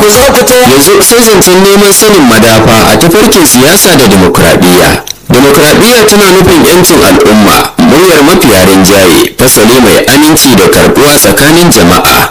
yanzu sai zancen neman sanin madafa a tafarkin siyasa da demokradiyya demokradiyya tana nufin yancin al'umma muryar mafiya rinjaye fasali mai aminci da karbuwa tsakanin jama'a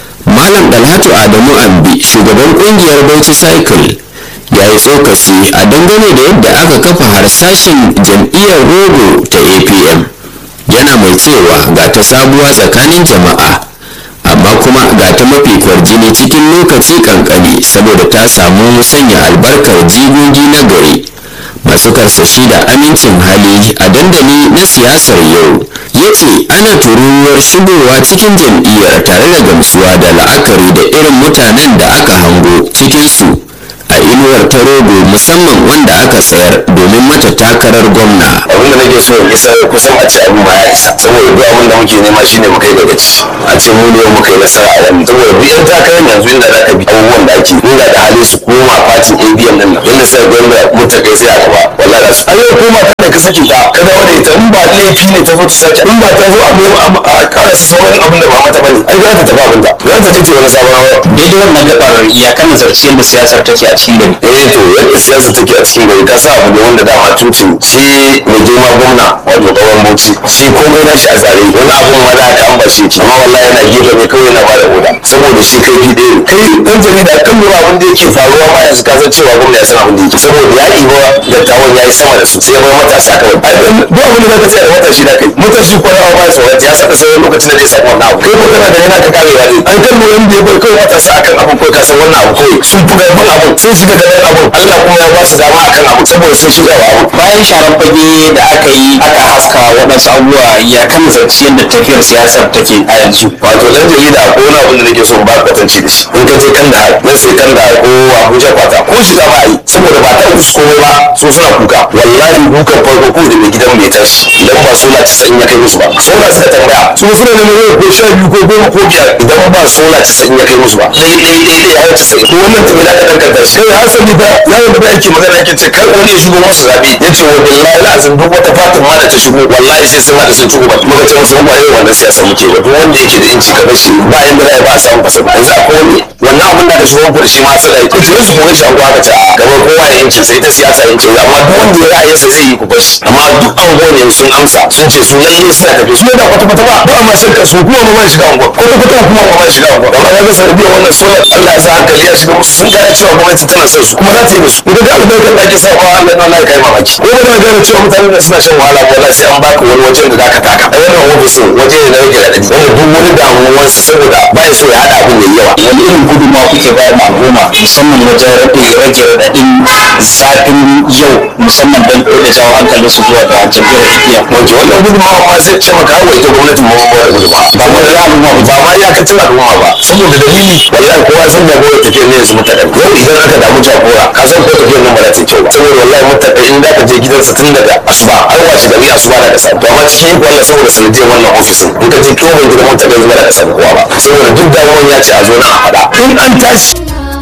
malam dalhatu adamu ambi shugaban kungiyar bauchi cycle ya yi tsokaci a dangane da yadda aka kafa harsashin jam'iyyar rogo ta apm yana mai cewa ga ta sabuwa tsakanin jama'a amma kuma ga ta mafi kwarjini cikin lokaci kankani saboda ta samu sanya albarkar jigogi na gari masu karsashi da amincin hali a dandali na siyasar yau ya ce ana tururuwar shigowa cikin jam'iyyar tare da gamsuwa da la'akari da irin mutanen da aka hango cikinsu a inuwar ta rogo musamman wanda aka tsayar domin mata takarar gwamna abin da nake so in isa kusan a ce abin ma ya isa saboda duk abin da muke nema shine mu kai daga ci a ce mu ne muka yi nasara a yanzu saboda duk yan takarar yanzu inda za ka bi abubuwan da ake inda da hali su koma fatin abm nan nan yadda sai gwamna mutakai sai aka ba wallahi da su a yau koma kada ka sake ta ka dawo da ita in ba laifi ne ta zo ta sake in ba ta zo a nemo a karasa sauran abin da ba mata bane ai za ta tafi abin da za ta ce wani sabon hawa daidai wannan gabar iyakan nazarci yadda siyasar take a cikin gari eh to yadda siyasa take a cikin gari ka sa abu ne wanda dama tuntun shi mai girma gwamna wato kawan bauchi shi komai na shi a tsare wani abun ma da aka an ba shi amma wallahi yana gefe ne kawai yana bada oda saboda shi kai fi ɗaya kai dan jarida kan lura abin da yake faruwa ma yanzu ka san cewa gwamna ya san abin da yake saboda ya ɗiba dattawan ya yi sama da su sai ya bar matasa kawai ai duk abin da zaka tsaya da matashi da kai matashi ko yawa ba ya sauran ya saka sauran lokacin da zai samu wannan abu kai ko kana da yana ka karewa ne an kan lura da ya bar kawai matasa akan abin kawai ka san wannan abu kawai sun fi karfin abin sun shiga da ɗan abin Allah kuma ya ba su dama akan abu saboda sun shiga wa abu bayan sharar fage da aka yi aka haska waɗansu abubuwa ya kan nazarci yadda tafiyar siyasar take a yanzu wato dan jarida ko wani abin da nake so in ba kwatanci da shi in ka je kan da nan sai kan da ko Abuja kwata ko shiga ba yi saboda ba ta musu komai ba so suna kuka wallahi dukan farko ko da mai gidan mai tashi idan ba sola ta ya kai musu ba sola suka tambaya su suna neman yau ko sha biyu ko goma ko biyar idan ba sola ta ya kai musu ba dai dai dai dai ya wuce sai ko wannan tafi da ka danganta shi kai hasali ba yawon da yake magana yake ce kar wani ya shigo musu zabe yace wa billahi lazim duk wata fatin ma da ta shigo wallahi sai sun hada sun ci gaba muka ce wasu ba irin wannan siyasa muke ba duk wanda yake da inci ka bashi ba yanda za ba a samu fasa ba yanzu akwai wani wannan abin da ka shigo muku da shi ma sai da yake ce su kuma shi an gwaka ta gaba kowa ya yancin sai ta siyasa yancin amma duk wanda ya ra'ayinsa zai yi ku bashi amma duk anguwan yanzu sun amsa sun ce su lalle suna tafi su da kwata kwata ba ba ma shakka su kuma ma shiga anguwa kwata kwata kuma ma shiga anguwa amma kaga sanadiyar wannan solar Allah ya sa hankali ya shiga musu sun gane cewa gwamnati tana son su kuma za ta yi musu idan ga albarkar da ake sa wa Allah na Allah ya kai mamaki ko ba na gane cewa mutane da suna shan wahala ko sai an baka wani wajen da zaka taka a wannan ofisin waje ne na rage radadi wanda duk wani damuwar saboda ba ya so ya hada abin da yawa wani irin gudunmawa kuke bayar ma al'umma musamman wajen rage rage raɗaɗin zafin yau musamman don da jawo hankalin su zuwa ga jam'iyyar APM wato wannan gudunmawa ma sai ce maka hawa ita gwamnatin ma ba da gudunmawa ba ma da al'umma ba ma iyakacin al'umma ba saboda dalili wallahi kowa san da gowa tafiyar ne yanzu mutaka yau idan aka damu jagora ka san ko tafiyar nan ba za ta yi kyau ba saboda wallahi mutaka in da ka je gidansa tun daga asuba har wace gari asuba da ka samu to amma cikin iko Allah saboda sanadiyar wannan ofisin in ka je kyau gidan mutaka yanzu ba za ka samu kowa ba saboda duk damuwan ya ce a zo na a faɗa in an tashi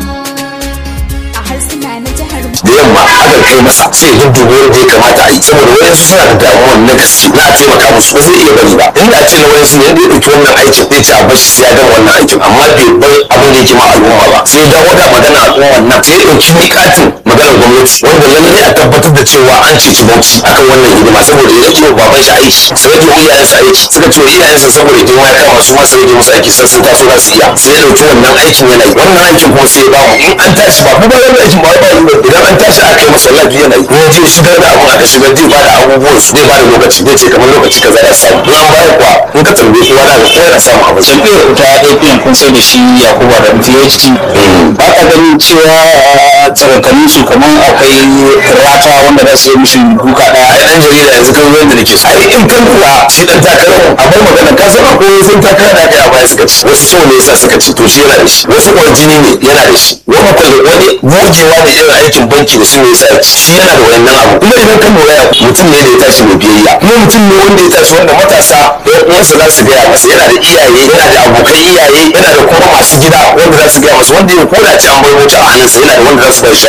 a harsuna na jihar da yamma aka kai masa sai ya dubo wanda ya kamata a yi saboda wayansu suna da damuwan na gaske na a taimaka musu ba zai iya bari ba inda ce na wayansu ne yadda ya ɗauki wannan aikin zai ci a bashi sai ya gama wannan aikin amma bai bar abin da yake ma al'umma ba sai ya dawo da magana al'umman nan sai ya ɗauki miƙatin maganar gwamnati wanda lallai a tabbatar da cewa an ceci bauchi akan wannan hidima saboda ya rage wa baban shi aiki sai rage wa iyayensa aiki suka ce wa iyayensa saboda girma ya kama su ma sai rage musu aiki sai sun taso za su iya sai ya ɗauki wannan aikin yana yi wannan aikin kuma sai ya bamu in an tashi ba kuma wannan aikin ba ba yi idan an tashi aka yi masa wallahi yana yi ko je shigar da abun aka shigar zai bada abubuwan su zai bada lokaci zai ce kamar lokaci kaza ya samu in an bayar kuwa in ka tambaye kowa da ga kowa yana samun abu jam'iyyar ta APM kun sai da shi Yakubu da PhD ba ka ganin cewa tsarakanin su kamar akwai rata wanda za su yi mishi duka ɗaya ai dan jarida yanzu kan wanda nake so ai in kan kula shi dan takarar a bar magana ka san akwai sun takara da kai a baya suka ci wasu so ne yasa suka ci to shi yana da shi wasu kuwa jini ne yana da shi wani kuwa wani gogewa ne irin aikin banki da shi ne yasa ya ci shi yana da wannan abu kuma idan kan lura mutum ne da ya tashi mai biyayya kuma mutum ne wanda ya tashi wanda matasa ɗan uwansa za su gaya masa yana da iyaye yana da abokan iyaye yana da kuma masu gida wanda za su gaya masa wanda ya koda ci an bar wuta a hannunsa yana da wanda za su bai shawari ka sa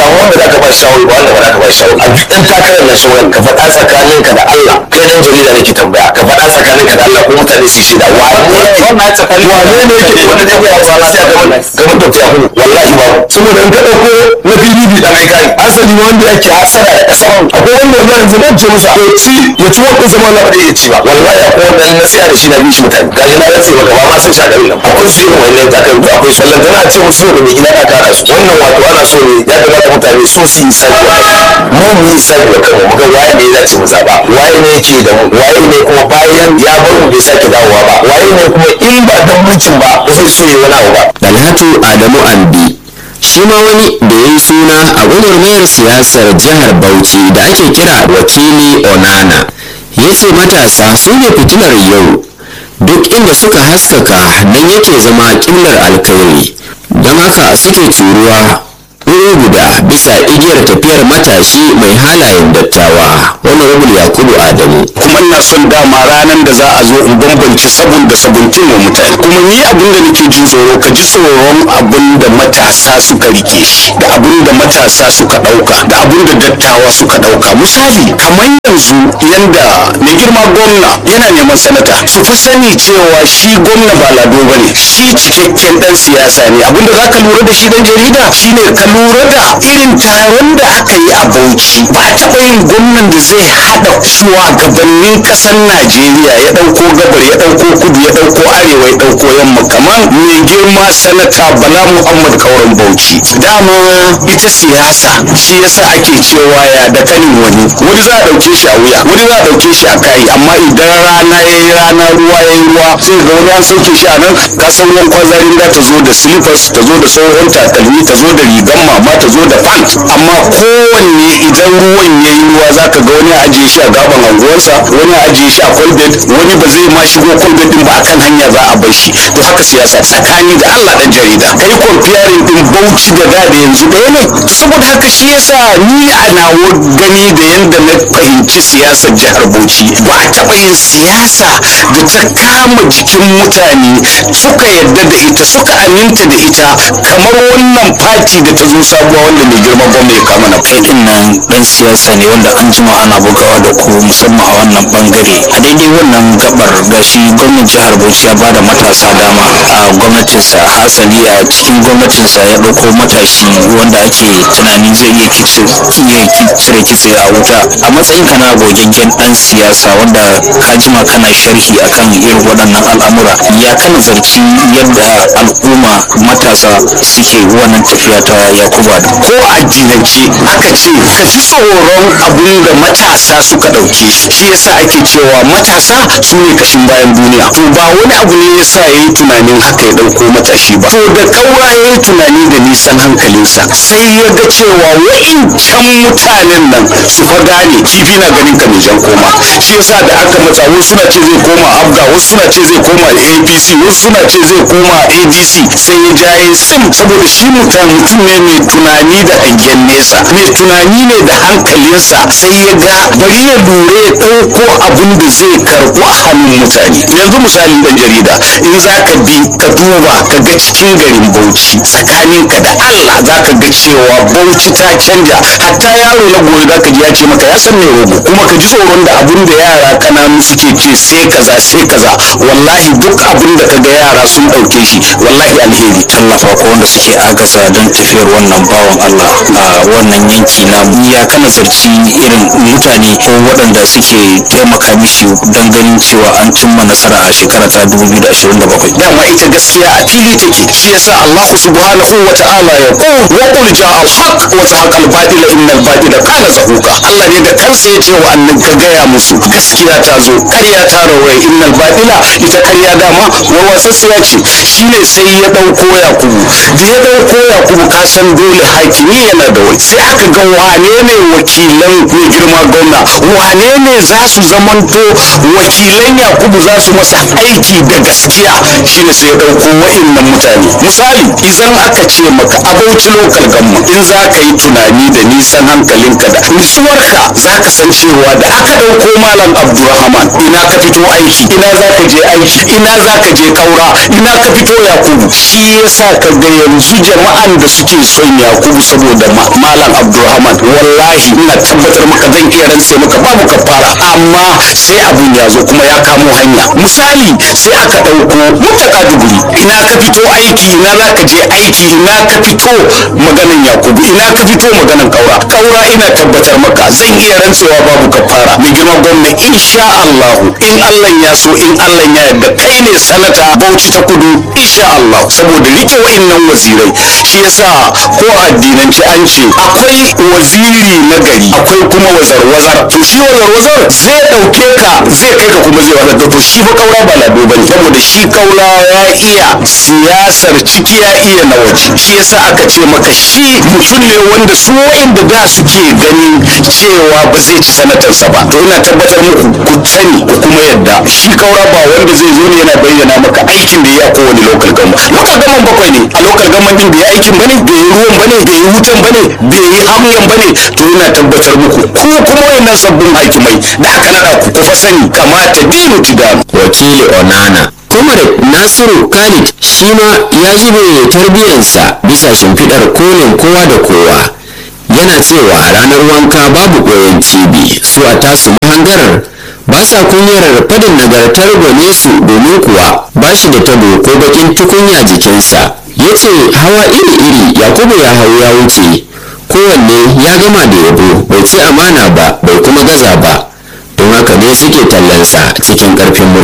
samu wanda za ka ba shawari ba wanda ba za ka ba shawari a duk ɗan takarar na shawarar ka faɗa tsakaninka da Allah kai dan jarida nake tambaya ka faɗa tsakaninka da Allah ko mutane su shaida wane wannan tsakanin wane ne yake wanda zai ba wa lafiya gaban gaban da ya kuma wallahi ba saboda in ka ɗauko na PDP dan aika ne asali wanda yake hasara da ƙasa akwai wanda wannan yanzu nan ce musa to ci ya ci wannan zama na ba ya ci ba wallahi akwai wanda na tsaya da shi na bishi mutane gashi na rantse maka ba ma san shagarin nan akwai su irin wannan takardu akwai su wallan tana ce musu da mai gida na kara su wannan wato ana so ne ya kamata mutane so su yi sabi mu mu yi sabi wa kanmu mu ga waye ne ya dace mu zaba waye ne yake da mu waye ne kuma bayan ya bar mu bai sake dawowa ba waye ne kuma in ba dan mulkin ba ba zai so ya wani abu ba dalhatu adamu ambi shi ma wani da ya yi suna a gwagwarmayar siyasar jihar bauchi da ake kira wakili onana ya ce matasa su ne fitilar yau duk inda suka haskaka nan yake zama ƙillar alkhairi don haka suke turuwa wuri guda bisa igiyar tafiyar matashi mai halayen dattawa wani rabul yakubu adamu kuma ina son dama ranar da za a zo in bambance sabon da sabuntin wa mutane kuma ni abin da nake jin tsoro ka ji tsoron abin da matasa suka rike shi da abin da matasa suka dauka da abin da dattawa suka dauka misali kamar yanzu yanda mai girma gwamna yana neman sanata su fi sani cewa shi gwamna ba lado ba ne shi cikakken dan siyasa ne abin da za ka lura da shi dan jarida shine ka lura da irin taron da aka yi a bauchi ba a taɓa yin gwamnan da zai haɗa shugabannin ƙasar najeriya ya ɗauko gabar ya ɗauko kudu ya ɗauko arewa ya ɗauko yamma kamar mai girma sanata bala muhammad kauran bauchi dama ita siyasa shi yasa ake cewa ya da kanin wani wani za a ɗauke shi a wuya wani za a ɗauke shi a kai amma idan rana ya yi rana ruwa ya yi ruwa sai ga wani an sauke shi a nan ka san ruwan kwazarin da ta zo da slippers ta zo da sauran takalmi ta zo da rigan mama ta zo da pant amma kowanne idan ruwan ya yi ruwa za ka ga wani a ajiye shi a gaban anguwarsa wani a ajiye shi a kwalbet wani ba zai ma shigo kwalbet din ba akan hanya za a bar shi to haka siyasa tsakani da Allah dan jarida kai comparing din Bauchi da da da yanzu ɗaya ne saboda haka shi yasa ni a nawo gani da yanda na fahimci siyasar jihar Bauchi ba a taɓa yin siyasa da ta kama jikin mutane suka yadda da ita suka aminta da ita kamar wannan fati da ta zo sabuwa wanda mai girma gwamna ya kama na kai din nan dan siyasa ne wanda an jima ana bugawa da ku musamman a wannan bangare a daidai wannan gabar gashi gwamnan jihar Bauchi ya bada matasa dama a gwamnatinsa hasali a cikin gwamnatinsa ya ɗauko matashi wanda ake tunanin zai iya kice iya cire kitse a wuta a matsayin ka na gogaggen dan siyasa wanda ka jima kana sharhi akan irin waɗannan al'amura ya kana zarci yadda al'umma matasa suke wannan tafiya ta yakuba da ko a addinance aka ce ka ji tsoron abin da matasa suka ɗauke shi shi yasa ake cewa matasa su ne kashin bayan duniya to ba wani abu ne yasa ya yi tunanin haka ya ɗauko matashi ba to da kaura ya yi tunani da nisan hankalinsa sai ya ga cewa wa'incan mutanen nan su fa gane kifi na ganin ka mai jan koma shi yasa da aka matsa wasu suna ce zai koma abga wasu suna ce zai koma apc wasu suna ce zai koma adc sai ya jaye sim saboda shi mutum mutum ne mai tunani da hangen nesa mai tunani ne da hankalinsa sai ya ga bari ya lura ya ɗauko abin da zai karɓu a hannun mutane yanzu misali ɗan jarida in za ka bi ka duba ka ga cikin garin bauchi tsakaninka da allah za ka ga cewa bauchi ta canja hatta yaro na gobe za ka ji ya ce maka ya san me rogo kuma ka ji tsoron da abin da yara kananu suke ce sai kaza sai kaza wallahi duk abin da ka ga yara sun ɗauke shi wallahi alheri tallafa ko wanda suke agaza don tafiyar wannan bawan allah a wannan yanki na ya kana zarci irin mutane ko waɗanda suke taimaka mishi don ganin cewa an cimma nasara a shekara ta 2027 dama ita gaskiya a fili take shi yasa Allah subhanahu wa ta'ala ya ko wa qul ja'a al-haq wa zahaqa al-batil inna al-batila kana zahuqa Allah ne da kansa ya ce wa annabi ka gaya musu gaskiya ta zo ƙarya ta rawaye inna al-batila ita ƙarya dama wa wasassiya ce shine sai ya dauko Yakubu da ya dauko Yakubu ka san dole hakimi yana da wai sai aka ga wane ne wakilan mai girma gwamna wane ne za su zamanto wakilan Yakubu za su masa aiki da gaskiya shine sai ya dauko wa'innan mutane misali idan aka ce ce maka a bauchi lokal gamma in za ka yi tunani da nisan hankalinka da nutsuwarka za ka san cewa da aka ɗauko malam abdurrahman ina ka fito aiki ina za ka je aiki ina za ka je kaura ina ka fito yakubu shi yasa ka ga yanzu jama'an da suke son yakubu saboda ma- malam abdurrahman wallahi ina tabbatar maka zan iya rantse maka babu kafara amma sai abun ya zo kuma ya kamo hanya misali sai aka ɗauko mutaka duguri ina ka fito aiki ina za ka je aiki ina ka fito maganan yakubu ina ka fito maganan kaura kaura ina tabbatar maka zan iya rantsewa babu kafara mai girma gwamna insha allahu in allah ya so in allah ya yarda kai ne sanata bauchi ta kudu insha allah saboda rike wa'innan wazirai shi yasa ko a addinance an ce akwai waziri na gari akwai kuma wazar-wazar to shi wazar-wazar zai ɗauke ka zai kai ka kuma zai wazar to shi fa kaura ba lado bane saboda shi kaura ya iya siyasar ciki ya iya na waje shi yasa aka ce maka shi mutum ne wanda su wa'inda da suke ganin cewa ba zai ci sanatarsa ba to ina tabbatar muku ku sani ku kuma yadda shi kaura ba wanda zai zo ne yana bayyana maka aikin da ya yi a kowane local gama local gama bakwai ne a local gama din bai yi aikin bane bai yi ruwan bane bai yi wutan bane bai yi hamyan bane to ina tabbatar muku ku kuma wayannan sabbin hakimai da aka nada ku ku fa sani kamata dinu tidanu wakili onana comrade nasiru khalid shi ma ya zube tarbiyyarsa bisa shimfiɗar kolin kowa da kowa yana cewa a ranar wanka babu ɓoyen cibi su a tasu mahangarar ba sa kunyar fadin nagartar gwane su domin kuwa ba shi da tabo ko bakin tukunya jikinsa ya ce hawa iri-iri yakubu ya hau ya wuce kowanne ya gama da yabo bai ci amana ba bai kuma gaza ba don haka ne suke tallansa cikin ƙarfin murya